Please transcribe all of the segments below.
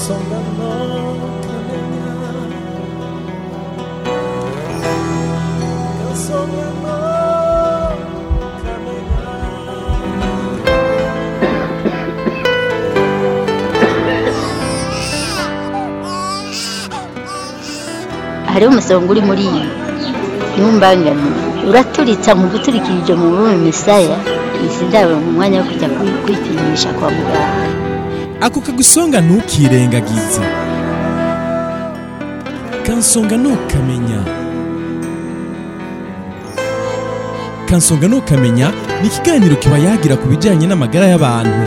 kansonga no kamenya kansonga no kamenya hariho umusonga uri muri iyi ntumbangane uraturitsa mu guturikirije mu bume misaya izi ndabo mu mwanya wo kujya kwi- kwipimisha kwa muganga ako kagusonga ntukirengagize kansonga ntukamenya kansonga ntukamenya ni ikiganiro kiba yagira ku bijyanye n'amagara y'abantu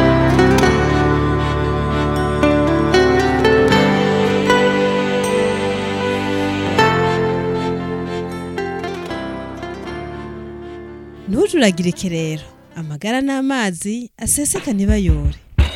ntujuragirike rero amagara n'amazi aseseka ntibayore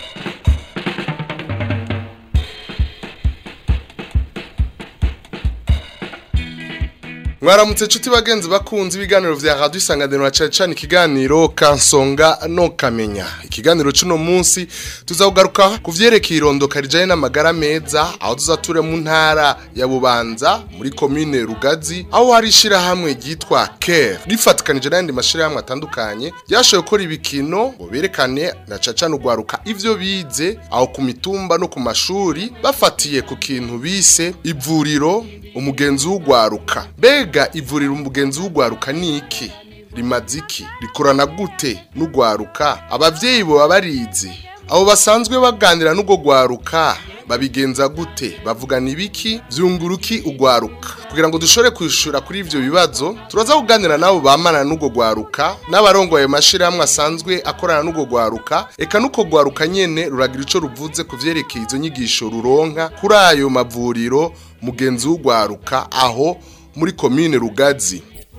mwaramutse nshuti bagenzi bakunze ibiganiro vya radio isanganiro na cane cane ikiganiro kansonga no kamenya ikiganiro cuno munsi tuzakugaruka ku vyerekeye irondoka rijanye n'amagara meza aho tuzature mu ntara ya bubanza muri komine rugazi aho hari ishirahamwe ryitwa care rifatikanije n'ayandi mashirahamwe atandukanye ryashoboye gukora ibikino ngo berekane na cane cane ugwaruka ivyo bize aho ku mitumba no ku mashuri bafatiye ku kintu bise ivuriro umugenzi w'ugwaruka mbega ivuriro umugenzi w'ugwaruka ni iki rimaze iki rikorana gute n'ugwaruka abavyeyi boba barizi abo basanzwe baganira n'ubwo gwaruka babigenza gute bavugana ibiki vyunguruki ugwaruka kugira ngo dushobore kwishura kuri ivyo bibazo turaza kuganira nabo bamana n'ubwo gwaruka n'abarongoye mashirahamwe asanzwe akorana n'ubwo gwaruka eka nuko gwaruka nyene ruragira ico ruvuze ku vyerekeye izo nyigisho ruronka kuri ayo mavuriro mugenzi w'ugwaruka aho muri komine rugazi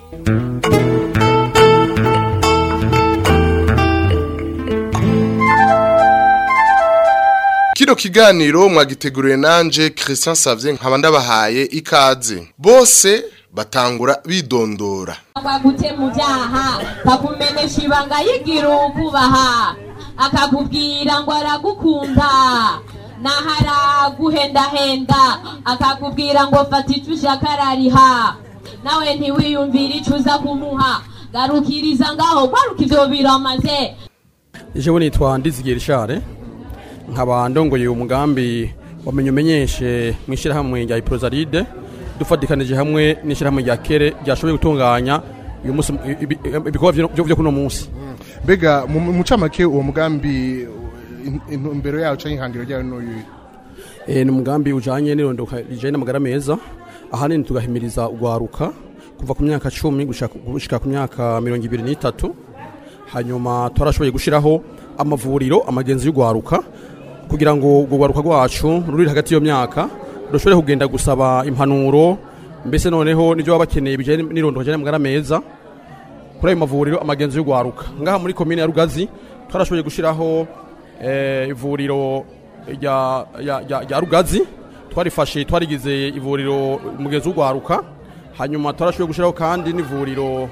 Kino kiganiro mwagiteguriwe nanje Christian Savye nkaba ndabahaye ikaze. Bose batangura bidondora. akagute mu byaha kakumenesha ibanga yigira ukubaha akakubwira ngo aragukunda naho araguhendahenda akakubwira ngo fata icyo ushaka arariha nawe ntiwiyumvire icyo uza kumuha garukiriza ngaho garuka ibyo biramaze jewe nitwa ndizigiye rishare nkaba ndongoye umugambi wamenye umenyeshe mu ishyirahamwe rya iprozaride dufatikanije hamwe n'ishyirahamwe rya kere ryashoboye gutunganya uyu munsi ibi- ibikorwa vyo- vyo vyo kuno munsi Mbega mu mu camake uwo mugambi in- intumbero yawo canke ihangiro ryawo n'uyu. Eh, ni umugambi ujanye n'irondoka rijanye n'amagara meza ahanini tugahimiriza ugwaruka kuva ku myaka cumi gushika- gushika ku myaka mirongo ibiri n'itatu hanyuma twarashoboye gushiraho amavuriro amagenzi y'ugwaruka kugira ngo urwo rwaruka rwacu ruri hagati y'iyo myaka rushobore kugenda gusaba impanuro mbese noneho n'ibyo baba bakeneye bijanye n'irondoka rijanye n'amagara meza kuri ayo mavuriro amagenzi y'ugwaruka ngaha muri komine ya rugazi twarashoboye gushiraho eh, ivuriro rya rya- rya- rya rugazi twarifashe twarigize ivuriro umugenzi w'ugwaruka hanyuma twarashoboye gushiraho kandi n'ivuriro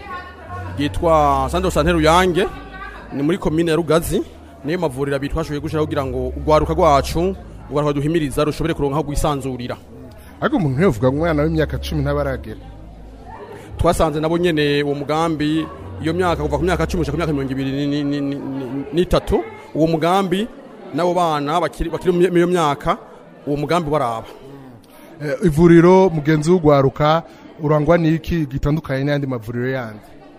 ryitwa sante sante ruyange ni muri komine ya rugazi niyo mavuriro abiri twashoboye gushiraho kugira ngo ugwaruka rwacu ugwaruka duhimiriza rushobore kuronka aho rwisanzurira Ariko umuntu ntiyovuga ngo umwana w'imyaka 10 ntabaragera. twasanze nabo nyene uwo mugambi iyo myaka kuva ku myaka cumi gushika ku myaka mirongo ibiri ni- ni- ni- ni- n'itatu uwo mugambi n'abo bana bakiri bakiri mu iyo myaka uwo mugambi waraba Eh, ivuriro mugenzi w'ugwaruka urangwa niki gitandukanye n'andi mavuriro yandi.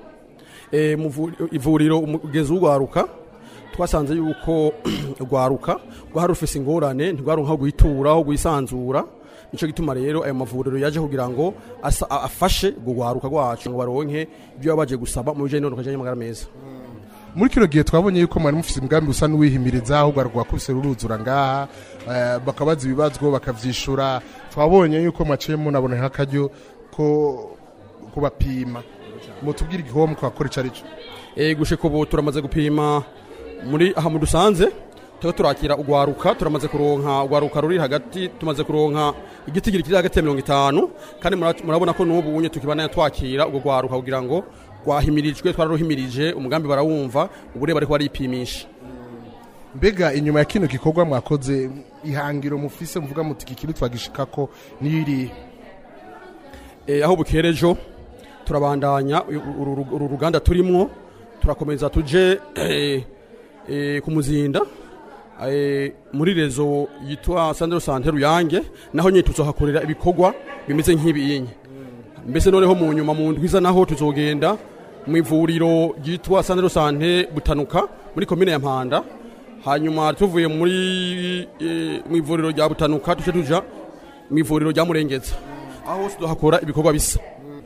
e, muvu- ivuriro umugezi w'ugwaruka twasanze yuko ugwaruka rwari rufise ingorane ntirwaronka aho guhitura aho guhisanzura nico gituma rero ayo mavuriro yaje kugira ngo asa- a- afashe urwo rwaruka rwacu ngo baronke ibyo baba baje gusaba mu bijanye n'uruka bijanye n'amagara meza muri kino gihe twabonye yuko mwari mufite umugambi usa n'uwihimiriza ahubwo rwakubise ruruzura ngaha eh, bakabaza ibibazo bakavyishura twabonye yuko mwaciye munabona nk'akaryo ko kubapima mutubwire igikorwa mukakora ico arico e, gushika ubu turamaze gupima muri aha mu dusanze turiko turakira ugwaruka turamaze kuronka ugwaruka ruri hagati tumaze kuronka igitigiri kiri hagati ya mirongo itanu kandi mura- murabona ko n'ubu unye tukibana twakira ubwo gwaruka kugira ngo rwahimirijwe twararuhimirije umugambi barawumva ubu rero bariko baripimisha mbega inyuma ya kino gikorwa mwakoze ihangiro mufise muvuga muti iki kintu twagishikako niri Eh, aho bukera ejo turabandanya uru uru- uru ruganda turimwo turakomeza tuje eh, eh, ku muzinda eh, muri rezo yitwa sandro sante ruyange naho nyine tuzohakorera ibikorwa bimeze nk'ibiyinyi mbese noneho mu nyuma mu ndwiza naho tuzogenda mu ivuriro ryitwa sandro sante butanuka muri komine ya mpanda hanyuma tuvuye muri eh, mu ivuriro rya butanuka tuje tuja mu ivuriro rya murengeza aho hose tuhakora ibikorwa bisa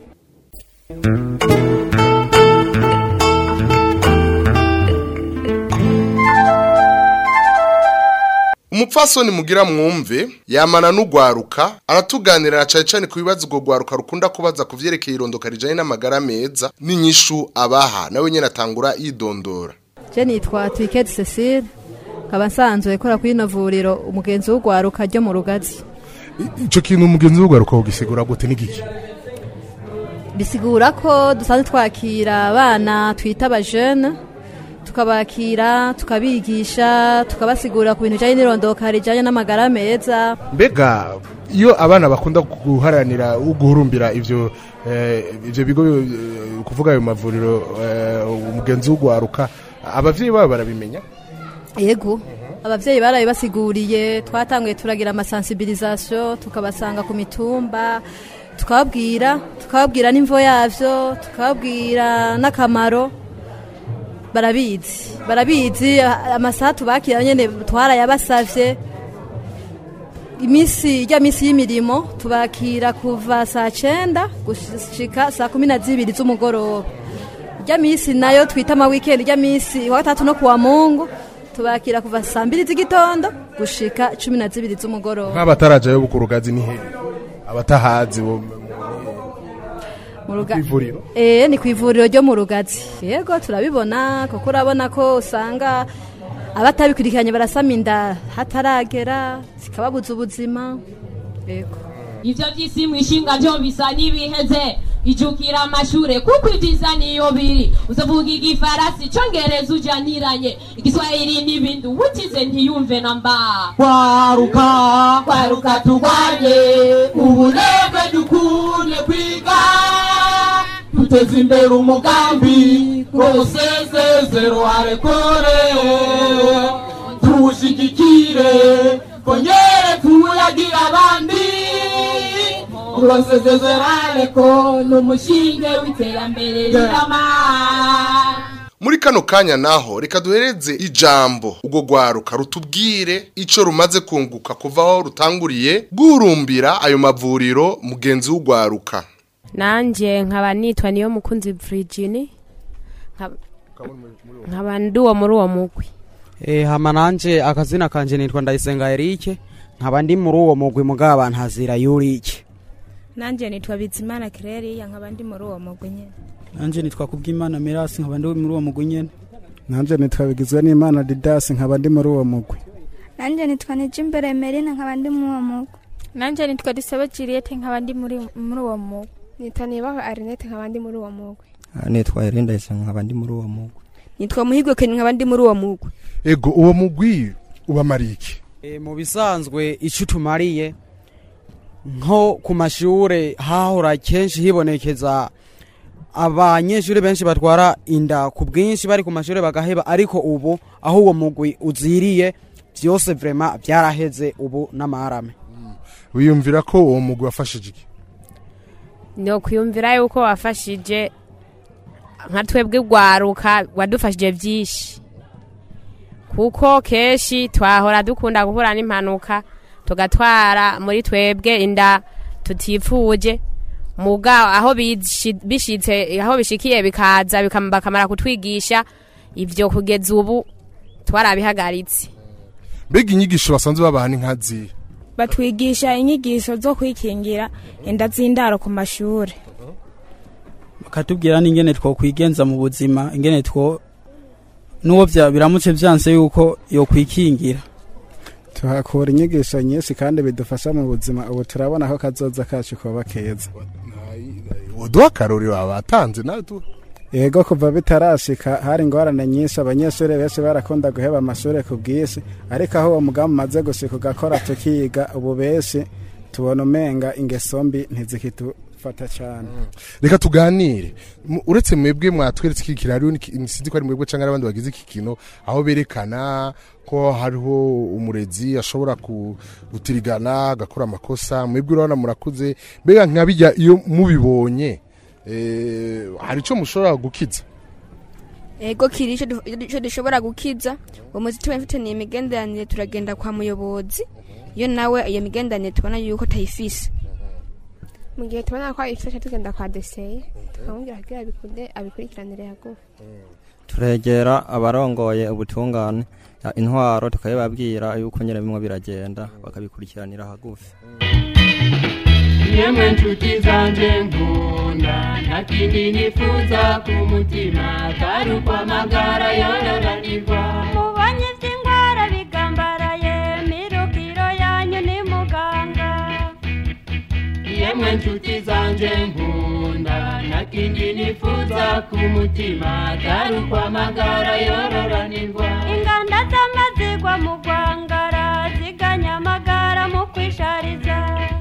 umupfasoni mugira mwumve yamana n'ugwaruka aratuganirira cyane cyane ku bibazo ubwo gwaruka rukunda kubaza ku vyerekeye irondoka rijanye n'amagara meza n'inyishu abaha nawe nyene atangura yidondora je nitwa twikedi cecile nkaba nsanzwe kora kuri ino vuriro umugenzi w'urwaruka ryo mu rugazi ico kintu umugenzi w'ugwaruka ugisigura gute n'igiki bisigura ko dusanzwe twakira abana twita abajene tukabakira tukabigisha tukabasigura ku bintu bijyanye n'irondoka rijyanye n'amagara meza mbega iyo abana bakunda guharanira guhurumbira ivyo eh, ivyo bigo eh, kuvuga ayo mavuriro eh, umugenzi w'ugwaruka abavyeyi babo barabimenya yego ababyeyi barabibasiguriye twatanguye turagira amasansibirizasiyo tukabasanga ku mitumba tukababwira tukababwira n'imvo yabyo tukababwira n'akamaro barabizi barabizi a- amasaha tubakira nyine twarayabasavye iminsi ijya minsi y'imirimo tubakira kuva saa cyenda gushika saa kumi na zibiri z'umugoroba ijya minsi nayo twita amawikendi ijya minsi wa gatatu no kuwa mungu tubakira kuva saa mbiri z'igitondo gushika cumi na zibiri z'umugoroba nk'abatarajayo ku rugazi ni hehe abatahazi bo mu ruga- kw'ivuriro Eh, ni ku ivuriro ryo mu rugazi yego turabibona kuko urabona ko usanga abatabikurikiranye barasama inda hataragera zikababuza ubuzima yego ivyo vy'isi mwishinga vyo bisa n'ibiheze ijukira amashure kuko ivyiza niyo biri uzovuga igifarasi icongereza ujaniranye igiswahili n'ibindi uwutize ntiyumve na mba kwaruka kwaruka turwanye ubunebwe dukunde kwiga duteze imbere umugambi rwose sezero arekore tuwushigikire kongere tuwuyagira abandi rwose sezero areko ni umushinge w'iterambere rirama muri kano kanya naho reka duhereze ijambo ubwo gwaruka rutubwire ico rumaze kunguka kuva aho rutanguriye guhurumbira ayo mavuriro mugenzi w'ugwaruka nanje nkaba nitwa niyo mukunzi Virginie nkaba- nkaba ndi uwo muri uwo mugwi Eh, hama nanje akazina kanje nitwa Ndayisenga Eric nkaba ndi muri uwo mugwi mugaba ntazira Yurike nanje nitwa bizimana kireri nkaba ndi muri uwo mugwi nyene nanje nitwa kubwimana mirasi nkaba ndi muri uwo mugwi nyene nanje nitwa bigizwe n'imana didasi nkaba ndi muri uwo mugwi nanjye nitwa nijimbere merine nkaba ndi muri uwo mugwi nanje nitwa dusaba juliette nkaba ndi muri muri uwo mugwi nitwa nibaho arinete nkaba ndi muri uwo mugwi nitwa Irinda Isenga nkaba ndi muri uwo mugwi nitwa muhigwe kenya nkaba ndi muri uwo mugwi ego uwo mugwi ubamariye iki e, mu bisanzwe ico tumariye nko ku mashure hahora kenshi hibonekeza abanyeshuri benshi batwara inda ku bwinshi bari ku mashure bagaheba ariko ubu aho uwo mugwi uziriye vyose vrema vyaraheze ubu n'amarame wiyumvira ko uwo mugwi wafashije iki ni kwiyumvira yuko wafashije nka twebwe gwaruka wadufashije byinshi kuko kenshi twahora dukunda guhura n'impanuka tugatwara muri twebwe inda tutifuje muga aho bishi- bishitse aho bishikiye bikaza bikam- bakamara kutwigisha ivyo kugeza ubu twarabihagaritse mbega inyigisho basanzwe babaha ni nkazi batwigisha inyigisho zo kwikingira inda z'indaro ku mashuri bakatubwira n'ingene twokwigenza mu buzima ingene two n'uwo vya- biramutse vyanse yuko yokwikingira tuhakura inyigisho nyinshi kandi bidufasha mu buzima ubu turabona ko kazoza kacu kuba keza uduha akarorero abatanze nawe tu yego kuva bitarashika hari ingorane nyinshi abanyeshuri benshi barakunda guheba amashuri ku bw'isi ariko aho uwo mugambi umaze gushika ugakora tukiga ubu benshi tubona umenga ingeso mbi ntizikidufata cyane reka tuganire Mu- uretse mwebwe mwatweretse iki kintu hariho n'iki- sinzi ko ari mwebwe cyangwa abandi bagize iki kintu aho berekana ko hariho umurezi ashobora ku- gutirigana agakora amakosa mwebwe urabona murakuze mbega nka bijya iyo mubibonye eh, hari icyo mushobora gukiza ego kiri ico du- ico dushobora gukiza uwo muzi tuba mfitaniye imigenderanire turagenda kwa muyobozi iyo nawe iyo migenderanire tubona yuko tayifise mu gihe tubona ko ayifasha tugenda kwa deseye tukamubwira kugira abikunde abikurikiranire hagufi turegera abarongoye ubutungane ya intwaro tukabibabwira yuko nyine bimwe biragenda bakabikurikiranira hagufi yemwe nshuti zanje nkunda nta kindi nifuza ku mutima atari ukwamagara yororanirwa mubonye iby'indwara bigambaraye mirukiro yanyu ni muganga yemwe nshuti zanje nkunda nta kindi nifuza ku mutima atari ukwamagara yororanirwa inganda z'amazigwa mu rwangara ziganya amagara mu kwishariza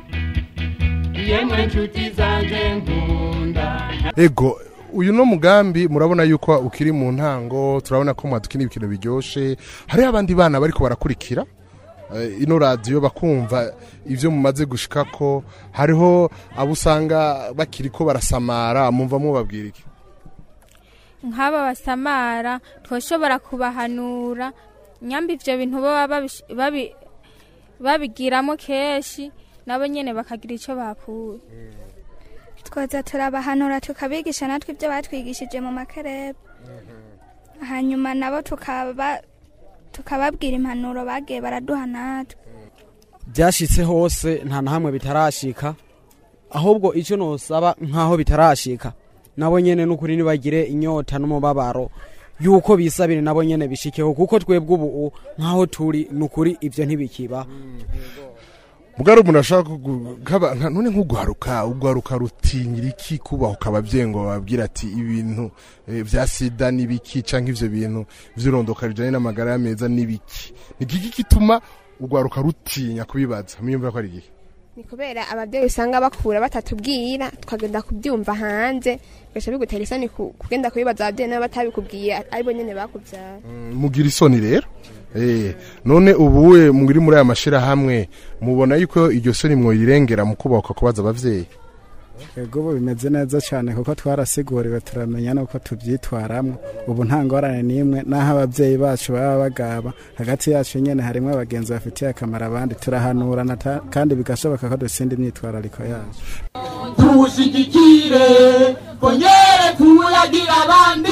yemwe nshuti zanje nkunda ego uyu no mugambi murabona yuko ukiri mu ntango turabona ko mwadukina ibintu biryoshe hariho abandi bana bariko barakurikira eh, ino radiyo bakumva ibyo mumaze gushika ko hariho abo usanga bakiri ko barasamara mumva mubabwira iki nk'aba basamara twashobora kubahanura nyamba ibyo bintu baba babish- babi- babigiramo kenshi nabo nyine bakagira icyo bakuye twoza turabahanura tukabigisha natwe ibyo batwigishije mu makerebe hanyuma nabo tukaba tukababwira impanuro bagiye baraduha natwe byashitse hose nta na hamwe bitarashika ahubwo icyo nosaba nk'aho bitarashika nabo nyene n'ukuri nibagire inyota n'umubabaro yuko bisabire nabo nyene bishikeho kuko twebwe ubu nk'aho turi n'ukuri ivyo ntibikiba bwari umuntu ashaka kugu- nk'aba- nka- none nk'ugwaruka ugwaruka rutinyira iki kubahuka ababyeyi ngo bababwire ati ibintu eh, vya sida n'ibiki canke ivyo bintu vy'irondoka rijanye n'amagara meza n'ibiki ni iki gituma ugwaruka rutinya kubibaza mwiyumvira ko ari igihe ni kubera ababyeyi usanga bakura batatubwira tukagenda kubyumva hanze bigaca bigutera isoni ku- kugenda kubibaza ababyeyi nabo batabikubwiye aribo nyine bakubyara mugira isoni rero Eh, none ubuwe muri muri aya mashirahamwe mubona yuko iryo soni mwoyirengera mu kubahuka kubaza abavyeyi ego ubu bimeze neza cyane kuko twarasiguriwe turamenya nuko tubyitwaramo ubu nta ngorane n'imwe n'aho ababyeyi bacu baba bagaba hagati yacu nyine harimo abagenzi bafitiye akamaro abandi turahanurana ta- kandi bigashoboka ko dutsinda imyitwarariko yacu tuwushigikire kongere tuwuyagira abandi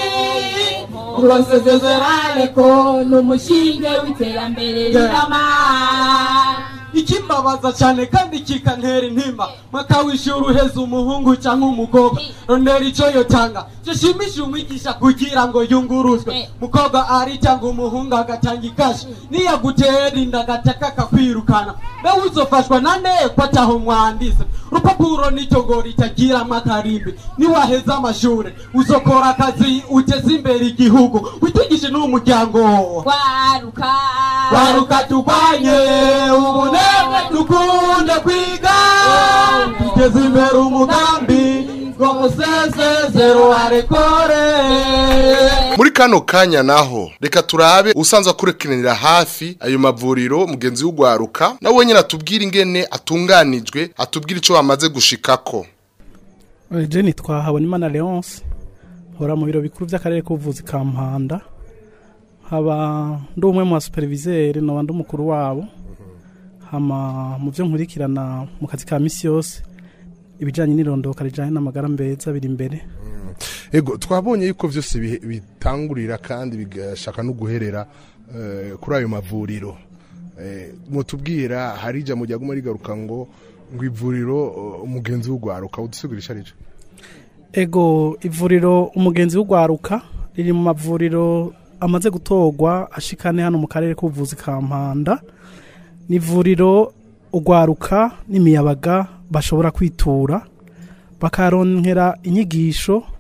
urosezezerane ko ni umushinge w'iterambere rirama ikimbabaza cyane kandi kikantera intimba mwaka w'ishuri uheze umuhungu cyangwa umukobwa rondera icyo yotanga gishimishe umwigisha kugira ngo yunguruzwe mukobwa ari cyangwa umuhungu agatanga ikashi niyagutera inda agataka akakwirukana mbe uzofashwa na nde ko ataho mwanditse urupapuro nicyo ngo ritagiramo akarimbi niwaheza amashuri uzokora akazi uteze imbere igihugu witungishe n'umuryango waruka waruka turwanye ubunebwe dukunde kwiga tugeze imbere umugambi ngo musezezero arekore muri kano kanya naho reka turabe usanzwe akurikiranira hafi ayo mavuriro mugenzi w'ugwaruka nawe nyine atubwira ingene atunganijwe atubwira icyo bamaze gushikako jeni twahabona imana leonce nkora mu biro bikuru by'akarere k'ubuvuzi ka mpanda haba ndi umwe mu basuperivizeri naba ndi umukuru wabo hama mu byo nkurikirana mu kazi ka misi yose ibijyanye n'irondoka rijyanye n'amagara mbeza biri imbere ego twabonye yuko byose bihe- bitangurira kandi bigashaka no guherera eh, kuri ayo mavuriro Eh, mutubwira hari ijambo ryaguma rigaruka ngo ngo ivuriro eh, umugenzi w'ugwaruka udusugurisha arico ego ivuriro umugenzi w'ugwaruka riri mu mavuriro amaze gutorwa ashikane hano mu karere k'ubuvuzi ka mpanda ni ivuriro ugwaruka n'imiyabaga bashobora kwitura bakaronkera inyigisho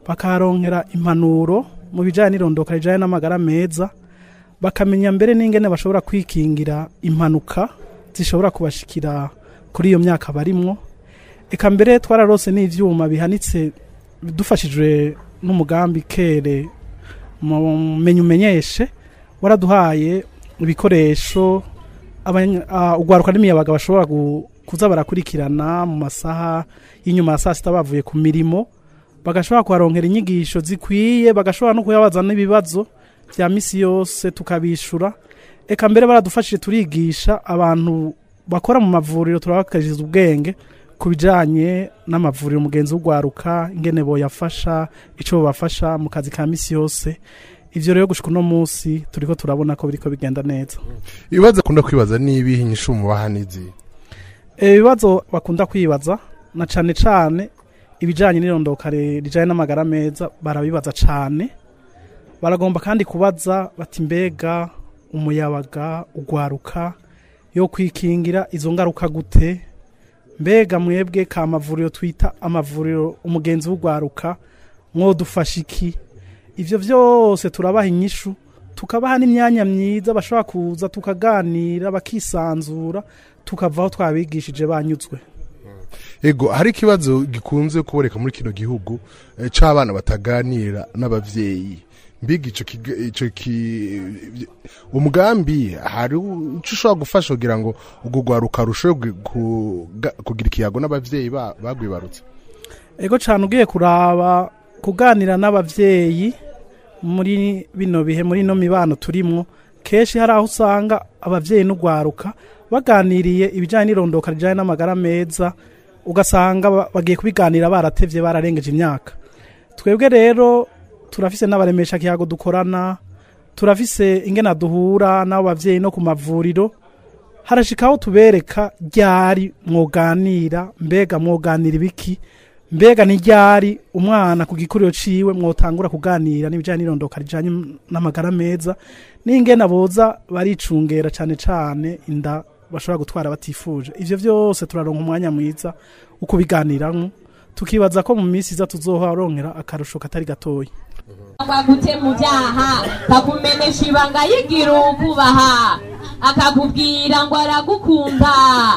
bakaharonkera impanuro mu bijyanye n'irondoka rijyanye n'amagara meza bakamenya mbere n'ingene bashobora kwikingira impanuka zishobora kubashikira kuri iyo myaka barimwo eka mbere twararose n'ivyuma bihanitse dufashijwe n'umugambi kere mu menye umenyeshe waraduhaye ibikoresho abanya- ah, ugwaruka n'imiyabaga bashobora gu- kuza barakurikirana mu masaha y'inyuma ya saa sita bavuye ku mirimo bagashobora kuharonkera inyigisho zikwiye bagashobora no kuyabaza n'ibibazo vya misi yose tukabishura eka mbere baradufashije turigisha abantu bakora mu mavuriro turabakariza ubwenge ku bijanye n'amavuriro mugenzi w'ugwaruka ingene boyafasha ico bobafasha mu kazi ka misi yose ivyo rero gushika uno munsi turiko turabona ko biriko bigenda neza ibibazo akunda kwibaza nibihe inyishu mubaha n'izihe ibibazo bakunda kwibaza na cane cane ibijanye n'irondoka ri- rijanye n'amagara meza barabibaza cane baragomba kandi kubaza bati mbega umuyabaga ugwaruka yo kwikingira izo ngaruka gute mbega mwebwe ka mavuriro twita amavuriro umugenzi w'ugwaruka mwodufasha iki ivyo vyose turabaha inyishu tukabaha n'imyanya myiza bashobora kuza tukaganira bakisanzura tukava aho twabigishije banyuzwe ego hari ikibazo gikunze kuboneka muri kino gihugu eh, c'abana bataganira n'abavyeyi mbiga ico kiga- ico ki umugambi hari ico ushobora gufasha kugira ngo ubwo rwaruka rushobore kuga- kugira ikiyago n'abavyeyi ba- bagwibarutse ego cyane ugiye kuraba kuganira n'abavyeyi muri bino bihe muri ino mibano turimwo kenshi hari aho usanga abavyeyi n'ugwaruka baganiriye ibijyanye n'irondoka rijyanye n'amagara meza ugasanga ba- bagiye kubiganira baratevye bararengeje imyaka twebwe rero turafise n'abaremesha kiyago dukorana turafise ingena duhura n'abo bavyeyi no ku mavuriro harashikaho tubereka ryari mwoganira mbega mwoganira ibiki mbega ni ryari umwana ku gikuriro ciwe mwotangura kuganira n'ibijyanye n'irondoka rijyanye n'amagara meza n'ingena boza baricungera cyane cyane inda bashobora gutwara batifuje ivyo vyose turaronka umwanya mwiza wo kubiganiramwo tukibaza ko mu minsi iza tuzoharonkera akarusho katari gatoya agute mu byaha kakumenesha ibanga yigira ukubaha akakubwira ngo aragukunda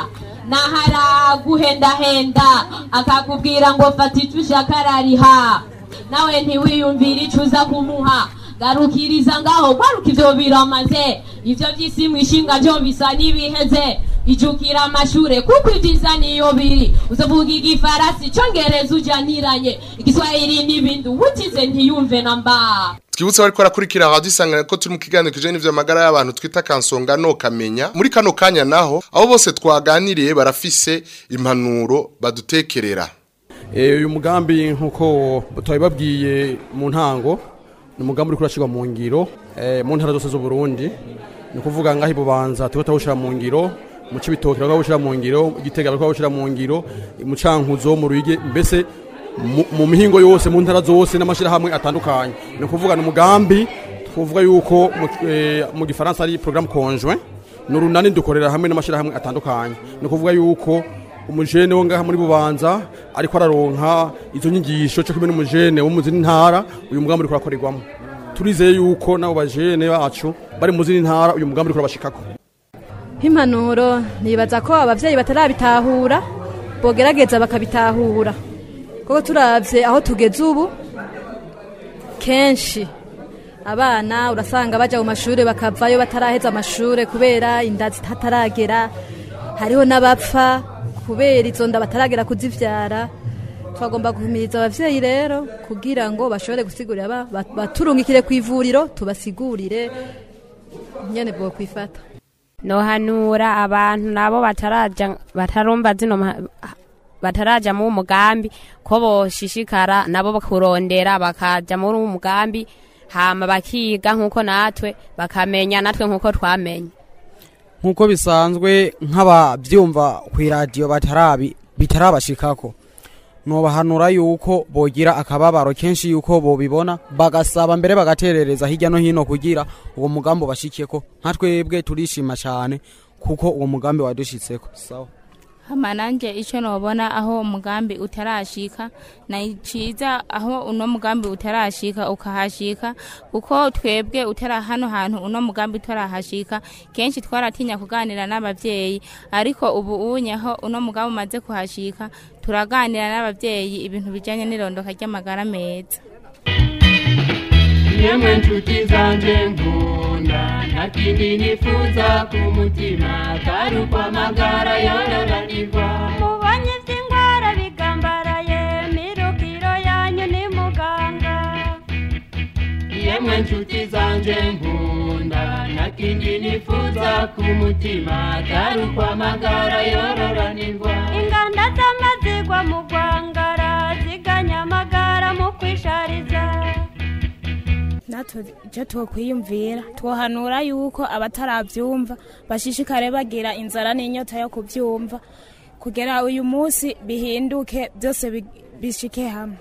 naho araguhendahenda akakubwira ngo fata icyo ushaka arariha nawe ntiwiyumvire icyo uza kumuha garukiriza ngaho garuka ibyo biramaze ibyo by'isi mu ishinga byo bisa n'ibiheze ijukira amashure kuko ibyiza niyo biri uzavuga igifarasi icyongereza ujyaniranye igiswahili n'ibindi uwutize ntiyumve na mba twibutse bariko barakurikira radio isangana ko turi mu kiganiro kijanye n'ivyo magara y'abantu twita kansonga no kamenya muri kano kanya naho abo bose twaganiriye barafise impanuro badutekerera Eh, uyu mugambi nk'uko twabibabwiye mu ntango ni umugambi uri kurashyirwa mu ngiro eh, mu ntara zose z'uburundi ni ukuvuga ngaho ibubanza turiko turawushyira mu ngiro mu cibitoki bariko bawushyira mu ngiro igitega bariko bawushyira mu ngiro mu cankuzo mu ruyige mbese mu- mu mihingo yose mu ntara zose n'amashyirahamwe atandukanye ni ukuvuga ni umugambi twavuga yuko mu- eh, mu gifaransa ari programme conjoint ni urunani dukorera hamwe n'amashyirahamwe atandukanye ni ukuvuga yuko umujene wo ngaha muri bubanza ariko araronka izo nyigisho cyo kumwe n'umujene wo mu zindi ntara uyu mugambi uriko urakorerwamo turizeye yuko nabo bajene bacu bari mu zindi ntara uyu mugambi uriko urabashikako nk'impanuro nibaza ko ababyeyi batarabitahura bogerageza bakabitahura kuko turabye aho tugeze ubu kenshi abana urasanga bajya mu mashuri bakavayo bataraheza amashuri kubera inda zitataragera hariho n'abapfa kubera izo nda bataragera kuzibyara twagomba guhumiriza ababyeyi rero kugira ngo bashobore gusigurira aba- ba- baturungikire ku ivuriro tubasigurire nyene bwo kwifata nohanura abantu nabo bataraja batarumva zino ma- bataraja mu mugambi ko boshishikara nabo kurondera bakaja muri uwo mugambi hama bakiga nkuko natwe bakamenya natwe nkuko twamenye nk'uko bisanzwe nk'ababyumva ku iradiyo batarabi bitarabashikako nobahanura yuko bogira akababaro kenshi yuko bobibona bagasaba mbere bagaterereza hirya no hino kugira uwo mugambi ubashikeko nka twebwe turishima cyane kuko uwo mugambi wadushitseko sawa hama nanje ico nobona aho umugambi utarashika na ciza aho uno mugambi utarashika ukahashika kuko twebwe utara hano hantu uno mugambi utarahashika kenshi twaratinya kuganira n'abavyeyi ariko ubu unye aho uno mugambi umaze kuhashika turaganira n'abavyeyi ibintu bijanye n'irondoka ry'amagara meza yemwe nshuti zanje nkunda nta kindi nifuza ku mutima atari uko amagara yororanirwa mubonye iby'indwara bigambaraye mirukiro yanyu ni muganga yemwe nshuti zanje nkunda nta kindi nifuza ku mutima atari uko amagara yororanirwa inganda z'amazigwa mu rwangara ziganya amagara mu kwishariza natwe icyo twokwiyumvira twohanura yuko abatarabyumva bashishikare bagira inzara n'inyota yo kubyumva kugera uyu munsi bihinduke byose bi- bishike hamwe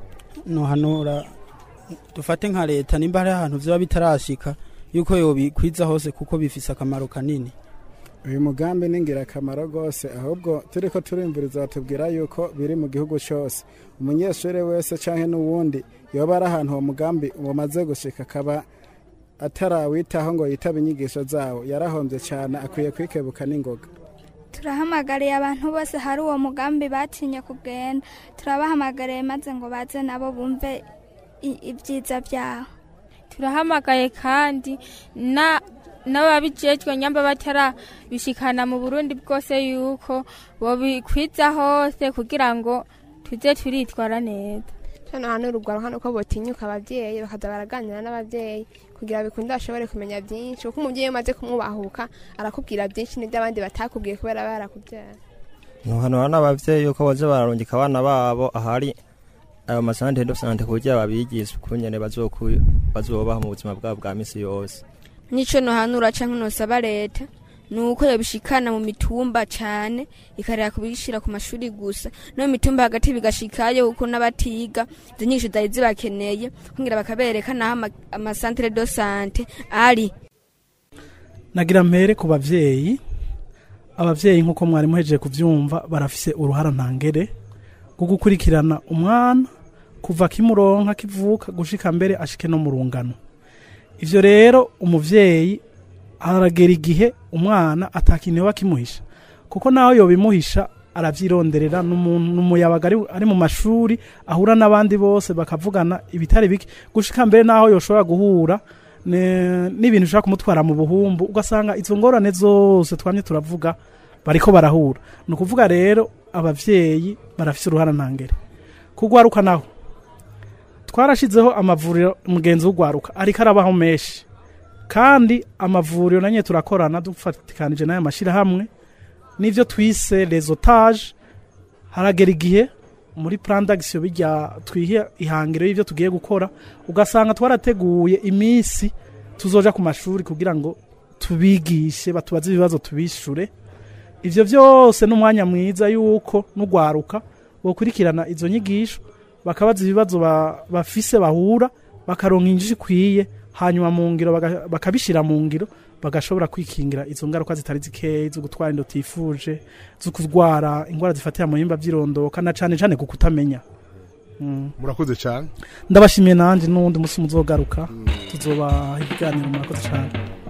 nohanura dufate nka leta nimba hari ahantu vyoba bitarashika yuko yobikwiza hose kuko bifise akamaro kanini uyu mugambi ni ingirakamaro rwose ahubwo turi ko turimvuriza batubwira yuko biri mu gihugu cyose umunyeshuri wese cyangwa n'uwundi yoba ari ahantu uwo mugambi wamaze gushika akaba atarawitaho ngo yitabe inyigisho zawo yarahombye cyane akwiye kwikebuka n'ingoga turahamagariye abantu bose hari uwo mugambi batinye kugenda turabahamagariye maze ngo baze nabo bumve i- ibyiza byaho turahamagaye kandi na n'ababijejwe nyamba batarabishikana mu burundi bwose yuko bobikwiza hose kugira ngo tuze turitwara neza hano hantu urugwaro hano ko botinyuka ababyeyi bakaza baraganira n'ababyeyi kugira bikunde bashobore kumenya byinshi kuko umubyeyi iyo umaze kumwubahuka arakubwira byinshi n'ibyo abandi batakubwiye kubera aba yarakubyara ntuhanura n'abavyeyi yuko boza bararungika abana babo ahari ayo masante do sante kugira babigishe ukungene bazoku- bazobaho mu buzima bwabo bwa misi yose nico nohanura canke nosaba leta nuko yobishikana mu mitumba cane ikarera kubishira ku mashuri gusa no mu mitumba hagati bigashikayo kuko n'abatiga izo nyinshi zari zibakeneye kugira bakabereka naho ama- amasantere do sante ari nagira mpere ku bavyeyi abavyeyi nk'uko mwari muhejeje kuvyumva barafise uruhara ntangere rwo gukurikirana umwana kuva kimuronka kivuka gushika mbere ashike no mu rungano ivyo rero umuvyeyi aragera igihe umwana atakinewe akimuhisha kuko naho yobimuhisha aravyironderera n'umuntu n'umuyabaga ari, ari mu mashuri ahura n'abandi bose bakavugana ibitari bike gushika mbere naho yoshobora guhura ne- n'ibintu ushaka kumutwara mu buhumbu ugasanga izo ngorane zose twamye turavuga bariko barahura ni ukuvuga rero abavyeyi barafise uruhara ntangere kugwaruka naho twarashizeho amavuriro mugenzi w'ugwaruka ariko arabaho menshi kandi amavuriro nanye turakorana dufatikanije n'aya mashyirahamwe n'ivyo twise resotage haragera igihe muri plan d'action bijya twihe ihangiro y'ivyo tugiye gukora ugasanga twarateguye iminsi tuzoja ku mashuri kugira ngo tubigishe batubaze ibibazo tubishure ivyo vyose n'umwanya mwiza yuko n'ugwaruka bokurikirana izo nyigisho bakabaza ibibazo ba- bafise bahura bakaronka injiji ikwiye hanyuma mu ngiro baga- bakabishira mu ngiro bagashobora kwikingira izo ngaruka zitari zikeyi zo gutwara inda utifuje zo kurwara indwara zifatira mu bihimba by'irondoka na cane cane ku kutamenya Mm. murakoze cyane ndabashimiye nanjye n'uwundi munsi muzogaruka tuzobaha ibiganiro murakoze cyane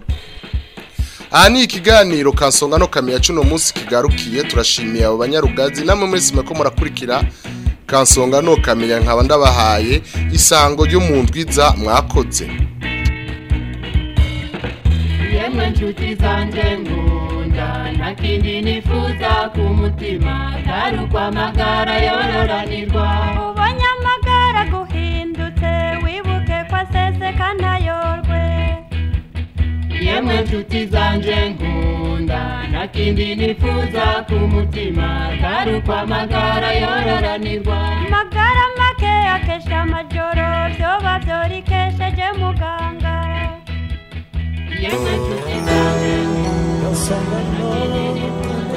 aha ni ikiganiro kansonga no kamenya cuno munsi kigarukiye turashimiye abo banyarugazi namwe mwese ko murakurikira kansonga no kamenya nkaba ndabahaye isango ryo mu ndwiza mwakoze yemwe nshuti zanjye nkunda nta kindi nifuza ku mutima atari uko amagara yororanirwa ubonye amagara guhindutse wibuke ko aseseka ntayorwe yemwe nshuti zanjye nkunda nta kindi nifuza ku mutima atari uko amagara yororanirwa magara make akesha amajoro vyoba vyorikesheje muganga yemwe nshuti zanjye nkunda nta kindi nifuza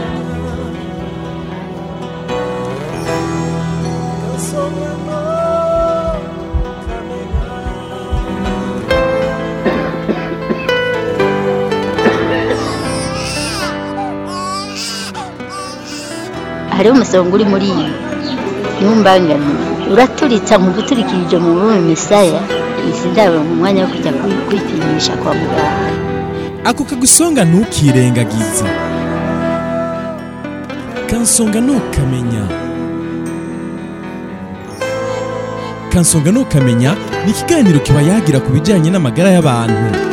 hariho umusonga uri muri iyi ntumbangane uraturitsa mu guturikirije mu rurimi misaya izi ndabo mu mwanya wo kujya kwi- kwipimisha kwa muganga ako kagusonga ntukirengagize kansonga ntukamenya kansonga ntukamenya ni ikiganiro kiba yagira ku bijyanye n'amagara y'abantu